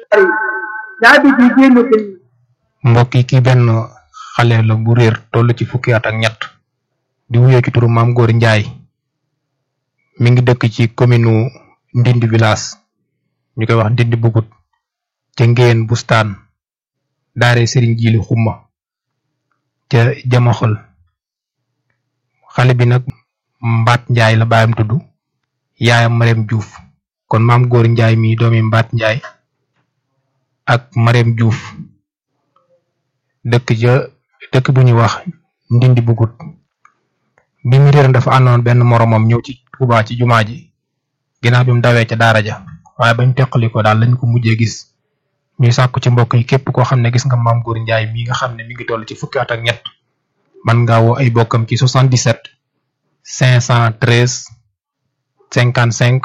bari caabi ji génn sëñ mbokk yi kii benn xale la bu réer toll ci fukki at ak ñett di wuyoo ci turu maam góor njaay mi ngi dëkk ci commune ndindi village ñu koy wax ndindi bugut ca ngéen bustaan daare sëriñ jiili xumma ca jamaxol xale bi nag mbaat njaay la baayam tudd yaayam Marème Diouf kon maam góor njaay mi doomi mbaat njaay ak Marème Diouf dëkk ca dëkk bu ñuy wax ndindi bugut bi mu réer dafa àndoon benn moromam ñëw ci Tuubaa ci jumaa ji ginnaaw bi mu dawee ca daara ja waaye bañ teqali ko daal lañ ko mujjee gis ñuy sàkku ci mbokk yi képp koo xam ne gis nga maam góor njaay mi nga xam ne mi ngi toll ci fukki at ak ñett man ngaa woo ay bokkam ci 77 513 55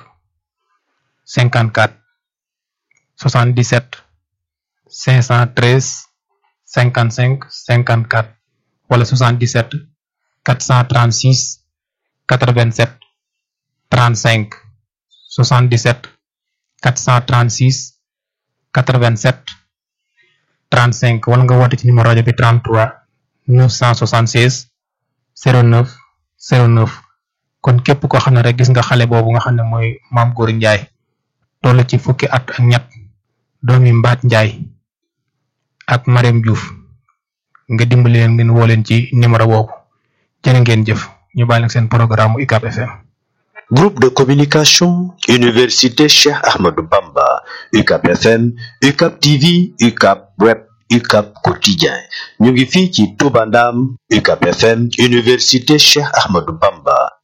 54 77 513 55 54 wala 77 436 87 35 77 436 87 35 wala nga woote ci numéro rajo bi 33 976 09 09 kon képp koo xam ne rek gis nga xale boobu nga xam ne mooy maam góor njaay toll ci fukki at ak ñett doomi mbaat njaay ak Marème Diouf nga dimbali leen ngeen woo leen ci numéro boobu jërë ngeen jëf ñu bàyyi leen seen programme UCAB FM. Groupe de communication Université Cheikh Ahmadou Bamba UCAB FM UCAB TV UCAB Web UCAB Quotidien ñu ngi fii ci Touba Ndam UCAB FM Université Cheikh Ahmadou Bamba